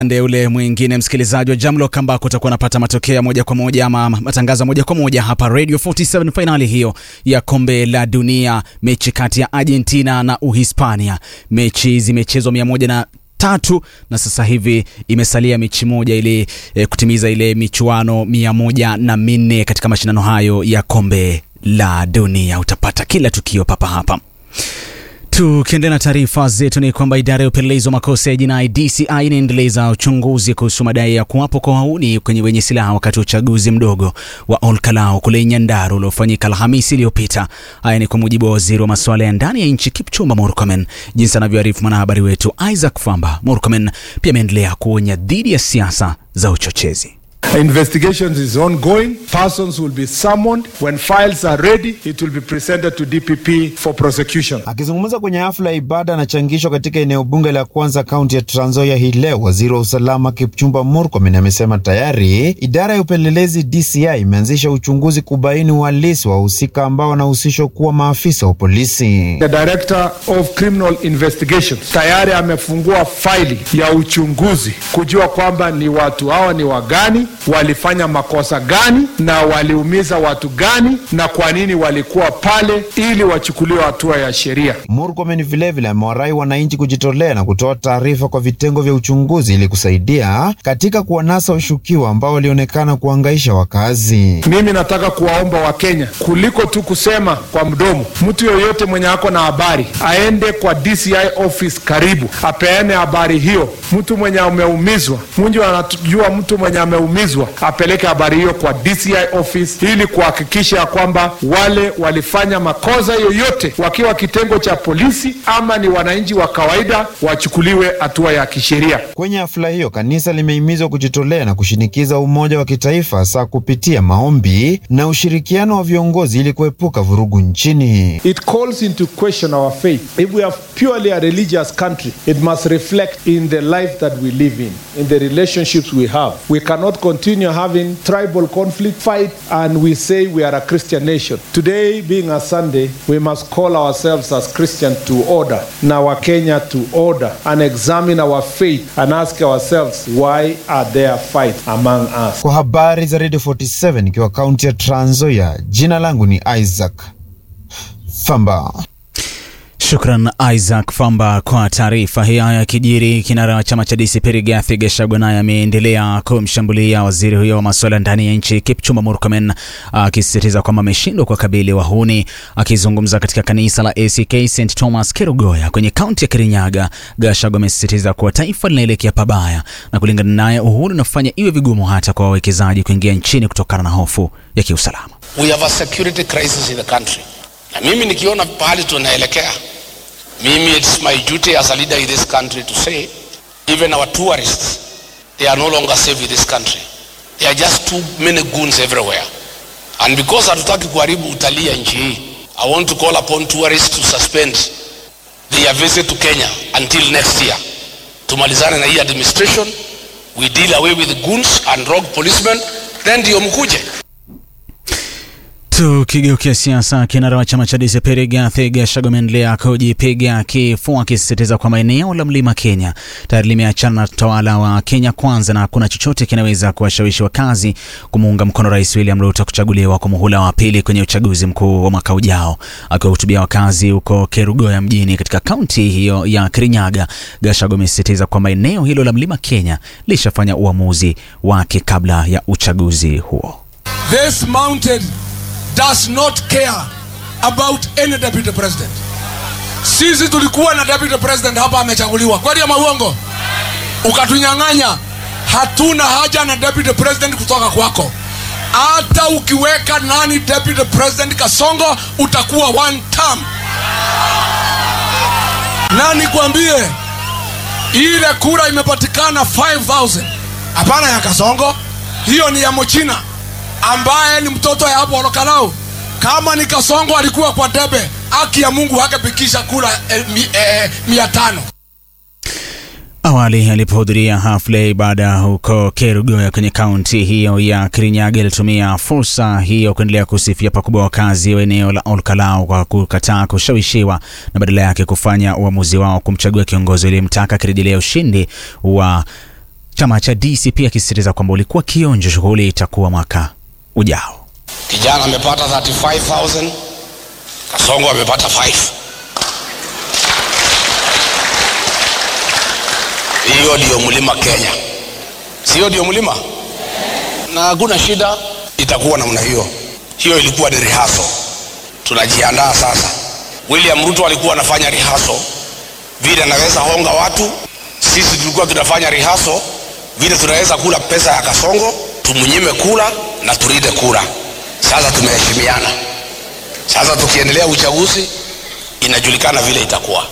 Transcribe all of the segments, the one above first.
Upande ule mwingine, msikilizaji wa Jamlock, ambako utakuwa unapata matokeo ya moja kwa moja ama matangazo moja kwa moja hapa Radio 47, fainali hiyo ya kombe la dunia, mechi kati ya Argentina na Uhispania. Mechi zimechezwa mia moja na tatu na sasa hivi imesalia mechi moja ili e, kutimiza ile michuano mia moja na minne katika mashindano hayo ya kombe la dunia. Utapata kila tukio papa hapa. Tukiendelea na taarifa zetu ni kwamba idara ya upelelezi wa makosa ya jinai DCI inaendeleza uchunguzi kuhusu madai ya kuwapo kwa wahuni kwenye wenye silaha wakati wa uchaguzi mdogo wa Olkalau kule Nyandarua uliofanyika Alhamisi iliyopita. Haya ni kwa mujibu wa waziri wa masuala ya ndani ya nchi Kipchumba Murkomen, jinsi anavyoarifu mwanahabari wetu Isaac Famba. Murkomen pia ameendelea kuonya dhidi ya siasa za uchochezi. Investigations is ongoing. Persons will be summoned. When files are ready, it will be presented to DPP for prosecution. Akizungumza kwenye hafla ya ibada na changisho katika eneo bunge la kwanza kaunti ya Trans Nzoia hii leo, waziri wa usalama Kipchumba Murkomen amesema tayari idara ya upelelezi DCI imeanzisha uchunguzi kubaini uhalisi wa wahusika ambao wanahusishwa kuwa maafisa wa polisi. The Director of Criminal Investigations tayari amefungua faili ya uchunguzi kujua kwamba ni watu hawa ni wagani walifanya makosa gani na waliumiza watu gani na kwa nini walikuwa pale ili wachukuliwe hatua ya sheria. Murkomen vilevile amewarai wananchi kujitolea na kutoa taarifa kwa vitengo vya uchunguzi ili kusaidia katika kuwanasa washukiwa ambao walionekana kuangaisha wakazi. Mimi nataka kuwaomba Wakenya kuliko tu kusema kwa mdomo, mtu yoyote mwenye ako na habari aende kwa DCI office karibu, apeane habari hiyo. Mtu mwenye ameumizwa, mtu anajua mtu mwenye ameumizwa apeleke habari hiyo kwa DCI office ili kuhakikisha ya kwamba wale walifanya makosa yoyote wakiwa kitengo cha polisi ama ni wananchi wa kawaida wachukuliwe hatua ya kisheria. Kwenye hafla hiyo, kanisa limehimizwa kujitolea na kushinikiza umoja wa kitaifa, hasa kupitia maombi na ushirikiano wa viongozi ili kuepuka vurugu nchini. It calls into question our faith. If we are purely a religious country, it must reflect in the life that we live in, in the relationships we have. We cannot continue having tribal conflict, fight, and we say we are a Christian nation. Today, being a Sunday, we must call ourselves as Christian to order, na Wakenya to order, and examine our faith and ask ourselves why are there fight among us. Kwa habari za Radio 47 ikiwa kaunti ya Trans Nzoia, jina langu ni Isaac Famba. Shukran Isaac Famba kwa taarifa hiyo. Ya kijiri, kinara wa chama cha DCP Rigathi Gachagua naye ameendelea kumshambulia waziri huyo wa masuala ndani ya nchi Kipchumba Murkomen, akisisitiza kwamba ameshindwa kwa kabili wahuni. Akizungumza katika kanisa la ACK St Thomas Kerugoya kwenye kaunti ya Kirinyaga, Gachagua amesisitiza kuwa taifa linaelekea pabaya, na kulingana naye uhuru unafanya iwe vigumu hata kwa wawekezaji kuingia nchini kutokana na hofu ya kiusalama. We have a security crisis in the country, na mimi nikiona pahali tunaelekea mimi it's my duty as a leader in this country to say even our tourists they are no longer safe in this country there are just too many goons everywhere and because hatutaki kuharibu utalii ya nchi hii i want to call upon tourists to suspend their visit to kenya until next year tumalizane na hii administration we deal away with the goons and rogue policemen then ndio mkuje Tukigeukia siasa, kinara wa chama cha DCP Rigathi Gachagua ameendelea kujipiga kifua akisisitiza kwamba eneo la mlima Kenya tayari limeachana na utawala wa Kenya Kwanza na hakuna chochote kinaweza kuwashawishi wakazi kumuunga mkono Rais William Ruto kuchaguliwa kwa muhula wa pili kwenye uchaguzi mkuu wa mwaka ujao. Akiwahutubia wakazi huko Kerugoya mjini katika kaunti hiyo ya Kirinyaga, Gachagua amesisitiza kwamba eneo hilo la mlima Kenya lishafanya uamuzi wake kabla ya uchaguzi huo. This mountain does not care about any deputy president. Sisi tulikuwa na deputy president hapa amechaguliwa, kweli ama uongo? Ukatunyang'anya. Hatuna haja na deputy president kutoka kwako. Hata ukiweka nani deputy president Kasongo, utakuwa one term. Na nikwambie ile kura imepatikana 5000 hapana ya Kasongo, hiyo ni ya Mochina ambaye ni mtoto ya hapo Olokalau. Kama ni Kasongo alikuwa kwa debe, haki ya Mungu hakepikisha kura eh, mi, eh, mia tano. Awali alipohudhuria hafla ya ibada huko Kerugoya kwenye kaunti hiyo ya Kirinyaga, alitumia fursa hiyo kuendelea kusifia pakubwa wakazi wa eneo la Olkalau kwa kukataa kushawishiwa na badala yake kufanya uamuzi wao kumchagua kiongozi aliyemtaka akirejelea ushindi wa chama cha DCP akisisitiza kwamba ulikuwa kionjo, shughuli itakuwa mwaka ujao. Kijana amepata 35000 Kasongo amepata 5 hiyo ndiyo mlima Kenya, sio ndio mlima? Na hakuna shida, itakuwa namna hiyo. Hiyo ilikuwa ni rehearsal, tunajiandaa sasa. William Ruto alikuwa anafanya rehearsal vile anaweza honga watu, sisi tulikuwa tunafanya rehearsal vile tunaweza kula pesa ya Kasongo, tumnyime kula na turide kura. Sasa tumeheshimiana. Sasa tukiendelea uchaguzi, inajulikana vile itakuwa.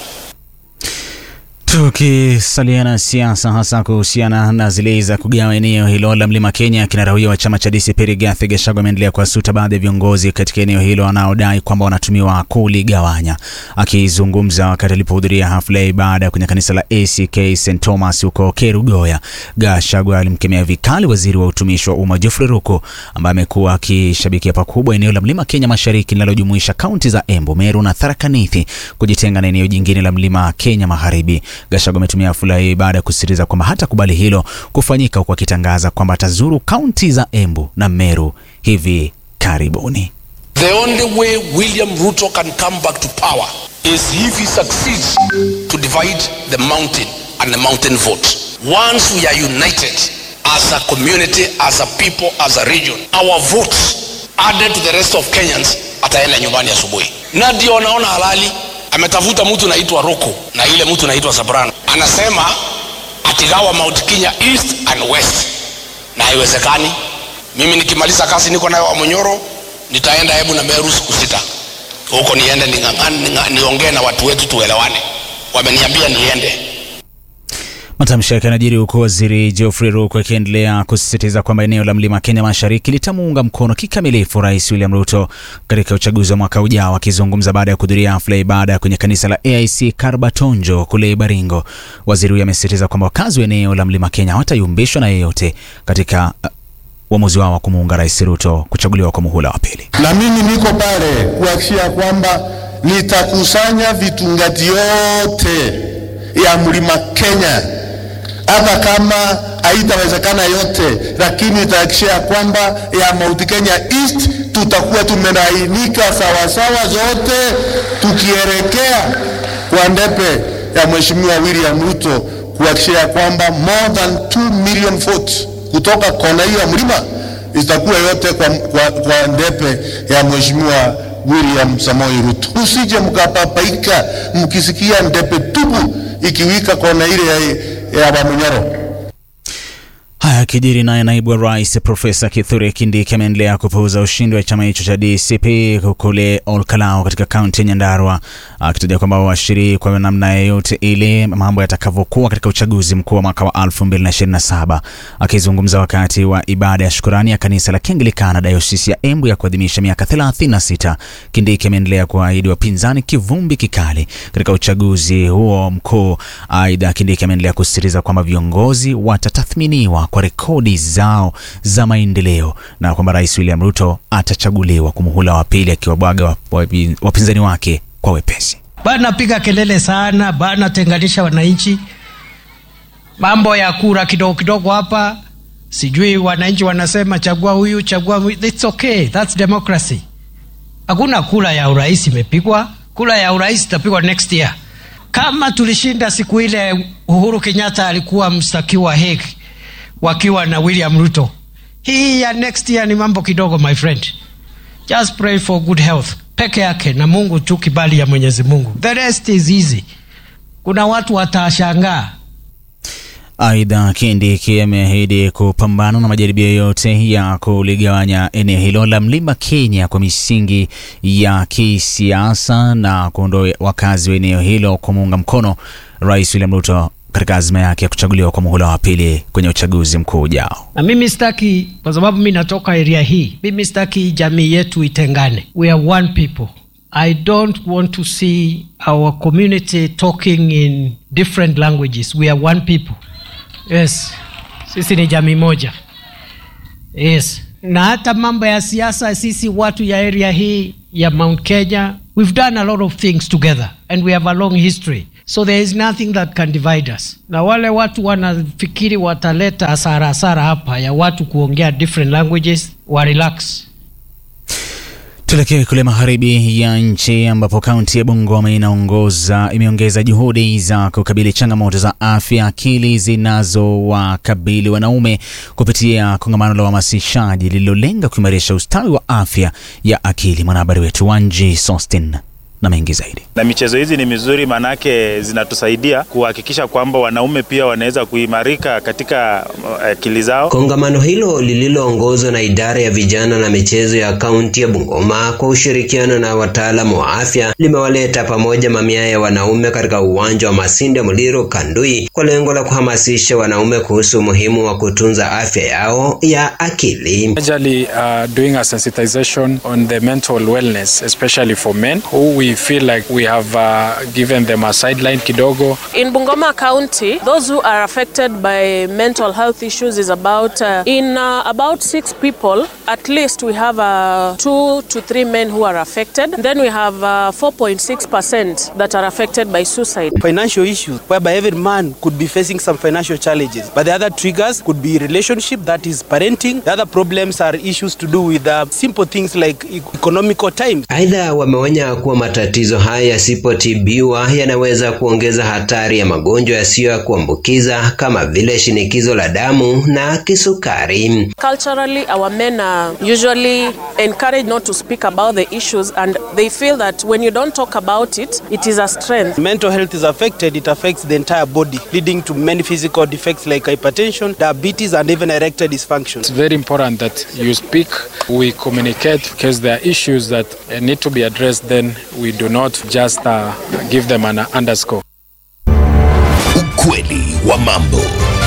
Tukisalia na siasa hasa kuhusiana na zile za kugawa eneo hilo la mlima Kenya, kinara huyo wa chama cha DCP Rigathi Gachagua ameendelea kuwasuta baadhi ya viongozi katika eneo hilo wanaodai kwamba wanatumiwa kuligawanya. Akizungumza wakati alipohudhuria hafla ya ibada kwenye kanisa la ACK St Thomas huko Kerugoya, Gachagua alimkemea vikali waziri wa utumishi wa umma Geoffrey Ruku ambaye amekuwa akishabikia pakubwa eneo la mlima Kenya mashariki linalojumuisha kaunti za Embu, Meru na Tharaka Nithi kujitenga na eneo jingine la mlima Kenya magharibi. Gachagua ametumia hafla hii baada ya kusisitiza kwamba hatakubali hilo kufanyika, huku akitangaza kwamba atazuru kaunti za Embu na Meru hivi karibuni. The only way William Ruto can come back to power is if he succeeds to divide the mountain and the mountain vote. Once we are united as a community, as a people, as a region, our votes added to the rest of Kenyans ataenda nyumbani asubuhi. Na ndio wanaona halali ametafuta mtu naitwa Roko na ile mtu naitwa Sabrano, anasema atigawa Mount Kenya east and west, na haiwezekani. Mimi nikimaliza kazi niko nayo Wamunyoro, nitaenda Embu na Meru siku sita huko, niende ning'ang'ane, niongee na watu wetu tuelewane. Wameniambia niende. Matamshi yake yanajiri huku waziri Geoffrey Ruku akiendelea kusisitiza kwamba eneo la mlima Kenya mashariki litamuunga mkono kikamilifu Rais William Ruto katika uchaguzi wa mwaka ujao. Akizungumza baada ya kuhudhuria hafla ya ibada kwenye kanisa la AIC Karbatonjo kule Baringo, waziri huyo amesisitiza kwamba wakazi wa eneo la mlima Kenya hawatayumbishwa na yeyote katika uh, uamuzi wao wa kumuunga Rais Ruto kuchaguliwa kwa muhula wa pili. na mimi niko pale kuhakikisha kwamba nitakusanya vitungati yote ya mlima Kenya, hata kama haitawezekana yote, lakini nitahakikisha kwamba ya Mount Kenya East tutakuwa tumelainika sawasawa zote, tukielekea kwa ndepe ya Mheshimiwa William Ruto kuhakikisha kwamba more than 2 million votes kutoka kona hiyo ya mlima itakuwa yote kwa, kwa, kwa ndepe ya Mheshimiwa William Samoei Ruto. Usije mkapapaika mkisikia ndepe tupu ikiwika kona ile ya, ya Wamunyoro. Haya kijiri naye naibu wa rais Profesa Kithure Kindiki ameendelea kupuuza ushindi wa chama hicho cha DCP kule Olkalao katika kaunti ya Nyandarua, akitaja kwamba washiri kwa namna yoyote ile mambo yatakavyokuwa katika uchaguzi mkuu wa mwaka wa 2027. Akizungumza wakati wa ibada ya shukurani ya kanisa la Kianglikana dayosisi ya Embu ya kuadhimisha miaka 36, Kindiki ameendelea kuahidi wapinzani kivumbi kikali katika uchaguzi huo mkuu. Aidha, Kindiki ameendelea kusisitiza kwamba viongozi watatathminiwa kwa rekodi zao za maendeleo na kwamba Rais William Ruto atachaguliwa kwa muhula wa pili, akiwabwaga wapinzani wake kwa wepesi. Bana piga kelele sana, bana tenganisha wananchi, mambo ya kura kidogo kidogo hapa, sijui wananchi wanasema chagua huyu chagua huyu. It's okay, that's democracy. Hakuna kura ya urais imepigwa, kura ya urais itapigwa next year. Kama tulishinda siku ile Uhuru Kenyatta alikuwa mstakiwa Hague wakiwa na William Ruto. Hii ya next year ni mambo kidogo, my friend. Just pray for good health peke yake na Mungu tu, kibali ya Mwenyezi Mungu, the rest is easy. Kuna watu watashangaa. Aidha, Kindiki ameahidi kupambana na majaribio yote ya kuligawanya eneo hilo la mlima Kenya kwa misingi ya kisiasa na kuondoa wakazi wa eneo hilo kumuunga mkono Rais William Ruto katika azma yake ya kuchaguliwa kwa muhula wa pili kwenye uchaguzi mkuu ujao. Na mimi sitaki, kwa sababu mi natoka area hii, mimi sitaki jamii yetu itengane. We are one people. I don't want to see our community talking in different languages. We are one people. Yes, sisi ni jamii moja. Yes, na hata mambo ya siasa, sisi watu ya area hii ya Mount Kenya, we've done a lot of things together. and we have a long history so there is nothing that can divide us na wale watu wanafikiri wataleta hasara hasara hapa ya watu kuongea different languages wa relax Tuelekee kule magharibi ya nchi ambapo kaunti ya Bungoma inaongoza imeongeza juhudi za kukabili changamoto za afya akili zinazowakabili wanaume kupitia kongamano la uhamasishaji lililolenga kuimarisha ustawi wa afya ya akili. Mwanahabari wetu Wanji Sostin na mengi zaidi. na michezo hizi ni mizuri, maanake zinatusaidia kuhakikisha kwamba wanaume pia wanaweza kuimarika katika uh, akili zao. Kongamano hilo lililoongozwa na idara ya vijana na michezo ya kaunti ya Bungoma kwa ushirikiano na wataalamu wa afya limewaleta pamoja mamia ya wanaume katika uwanja wa Masinde Muliro Kandui kwa lengo la kuhamasisha wanaume kuhusu umuhimu wa kutunza afya yao ya akili. Majorly uh, doing a sensitization on the mental wellness, especially for men who we feel like we have uh, given them a sideline kidogo. In Bungoma County, those who are affected by mental health issues is about uh, in uh, about six people. At least we have uh, two to three men who are affected. Then we have uh, 4.6 percent that are affected by suicide. financial issues whereby every man could be facing some financial challenges but the other triggers could be relationship that is parenting the other problems are issues to do with uh, simple things like e- economical times Aidha, wameonya kuwa matatizo haya yasipotibiwa yanaweza kuongeza hatari ya magonjwa yasiyo ya kuambukiza kama vile shinikizo la damu na kisukari. Culturally, our men are usually encouraged not to speak about the issues, and they feel that when you don't talk about it, it is a strength. mental health is affected it affects the entire body leading to many physical defects like hypertension diabetes and even erectile dysfunction It's very important that you speak, we communicate, because there are issues that uh, need to be addressed. Then we do not just uh, give them an underscore. Ukweli wa mambo.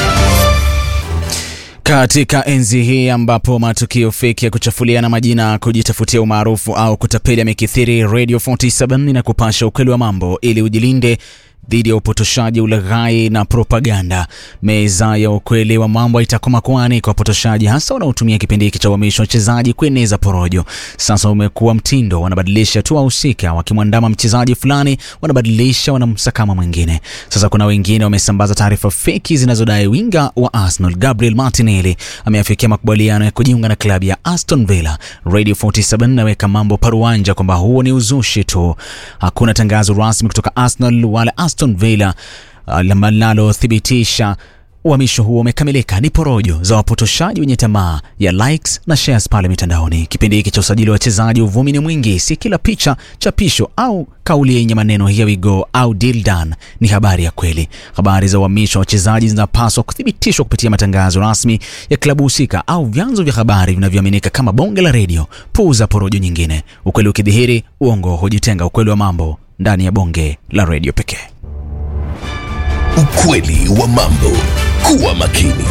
Katika enzi hii ambapo matukio feki ya kuchafuliana majina, kujitafutia umaarufu au kutapeli yamekithiri, Radio 47 inakupasha ukweli wa mambo ili ujilinde dhidi ya upotoshaji, ulaghai na propaganda. Meza ya ukweli wa mambo itakoma kwani kwa wapotoshaji, hasa wanaotumia kipindi hiki cha uhamisho wachezaji kueneza porojo. Sasa umekuwa mtindo, wanabadilisha tu wahusika, wakimwandama mchezaji fulani wanabadilisha, wanamsakama mwingine. Sasa kuna wengine wamesambaza taarifa feki zinazodai winga wa Arsenal Gabriel Martinelli ameafikia makubaliano ya kujiunga na klabu ya Aston Villa. Radio 47 inaweka mambo paruanja kwamba huo ni uzushi tu. Hakuna tangazo rasmi kutoka Arsenal wala Aston Villa uh, linalothibitisha uhamisho huo umekamilika. Ni porojo za wapotoshaji wenye tamaa ya likes na shares pale mitandaoni. Kipindi hiki cha usajili wa wachezaji, uvumi ni mwingi, si kila picha, chapisho au kauli yenye maneno here we go au deal done ni habari ya kweli. Habari za uhamisho wa wachezaji zinapaswa kuthibitishwa kupitia matangazo rasmi ya klabu husika au vyanzo vya habari vinavyoaminika kama bonge la redio. Puuza porojo nyingine. Ukweli ukidhihiri, uongo hujitenga. Ukweli wa mambo ndani ya bonge la redio pekee. Ukweli wa mambo. Kuwa makini.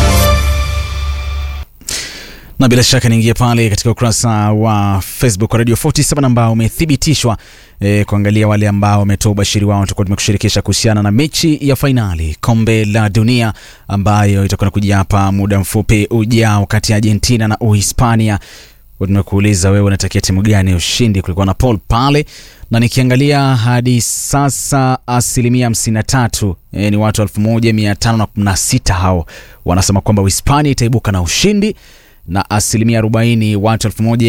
na bila shaka niingie pale katika ukurasa wa Facebook wa Radio 47 ambao umethibitishwa e, kuangalia wale ambao wametoa ubashiri wao. Tutakuwa tumekushirikisha kuhusiana na mechi ya fainali kombe la dunia ambayo itakuwa kuja hapa muda mfupi ujao kati ya Argentina na Uhispania. Tumekuuliza wewe unatakia timu gani ushindi? Kulikuwa na Paul pale na nikiangalia hadi sasa asilimia hamsini na tatu e, ni watu elfu moja mia tano na kumi na sita hao wanasema kwamba Uhispania itaibuka na ushindi na asilimia 40 watu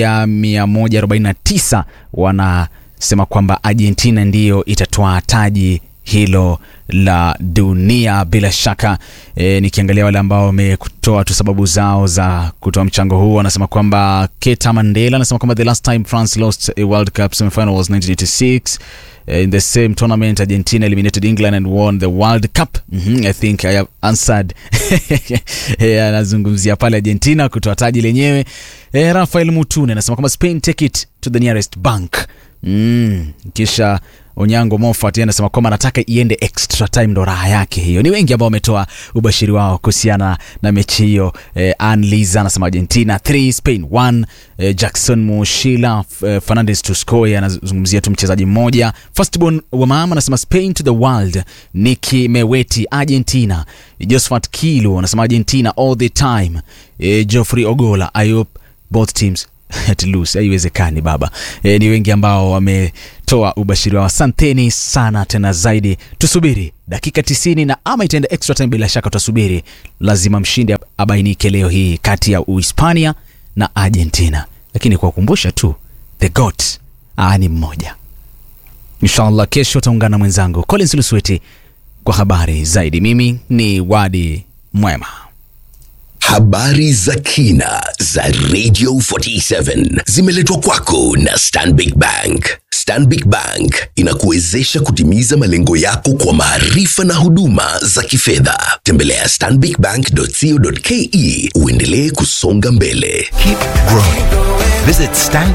1149 wanasema kwamba Argentina ndiyo itatwaa taji hilo la dunia. Bila shaka e, nikiangalia wale ambao wametoa tu sababu zao za kutoa mchango huu, wanasema kwamba Keta Mandela anasema kwamba the last time France lost a World Cup semifinal was 1986 in the same tournament Argentina eliminated England and won the World Cup. Mm-hmm, I think I have answered. Eh, anazungumzia pale Argentina kutoa taji lenyewe. Eh, Rafael Mutune anasema kwamba Spain take it to the nearest bank. Mm, kisha Onyango Moffat yeye anasema kwamba anataka iende extra time, ndo raha yake hiyo. Ni wengi ambao wametoa ubashiri wao kuhusiana na mechi hiyo. Eh, Ann Liza anasema Argentina 3 Spain 1. Eh, Jackson Mushila eh, Fernandez to score, anazungumzia tu mchezaji mmoja. Firstborn wa mama anasema Spain to the world. Niki Meweti Argentina. Josephat Kilo anasema Argentina all the time. Eh, Geoffrey Ogola Ayub both teams At loose, haiwezekani baba. E, ni wengi ambao wametoa ubashiri wao. Asanteni sana tena zaidi. Tusubiri dakika tisini na ama itaenda extra time, bila shaka tutasubiri. Lazima mshindi abainike leo hii kati ya Uhispania na Argentina, lakini kwa kukumbusha tu the goat aa, ni mmoja. Inshallah kesho utaungana mwenzangu Collins Lusweti kwa habari zaidi. Mimi ni Wadi Mwema. Habari za kina za Radio 47 zimeletwa kwako na Stanbic Bank. Stanbic Bank inakuwezesha kutimiza malengo yako kwa maarifa na huduma za kifedha. Tembelea stanbicbank.co.ke uendelee kusonga mbele. Keep growing. Visit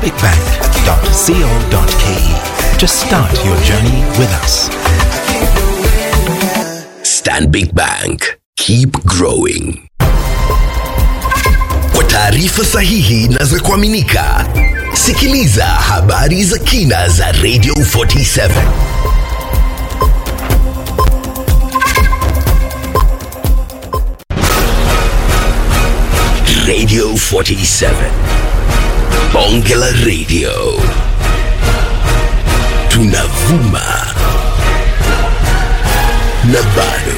stanbicbank.co.ke to start your journey with us. Stanbic Bank. Keep growing. Kwa taarifa sahihi na za kuaminika, sikiliza habari za kina za Radio 47. Radio 47. Bonge la Radio. Tunavuma na bado